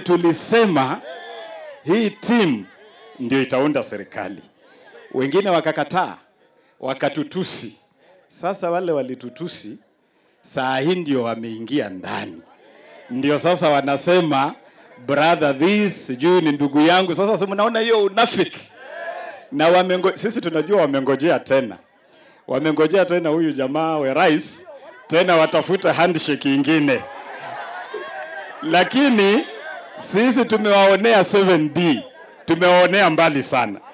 tulisema hii timu ndio itaunda serikali, wengine wakakataa, wakatutusi. Sasa wale walitutusi, saa hii ndio wameingia ndani, ndio sasa wanasema brother this, sijui ni ndugu yangu. Sasa si mnaona hiyo unafiki na wamengo, sisi tunajua wamengojea tena, wamengojea tena huyu jamaa wa rais tena watafute handshake ingine, lakini sisi tumewaonea 7D, tumewaonea mbali sana.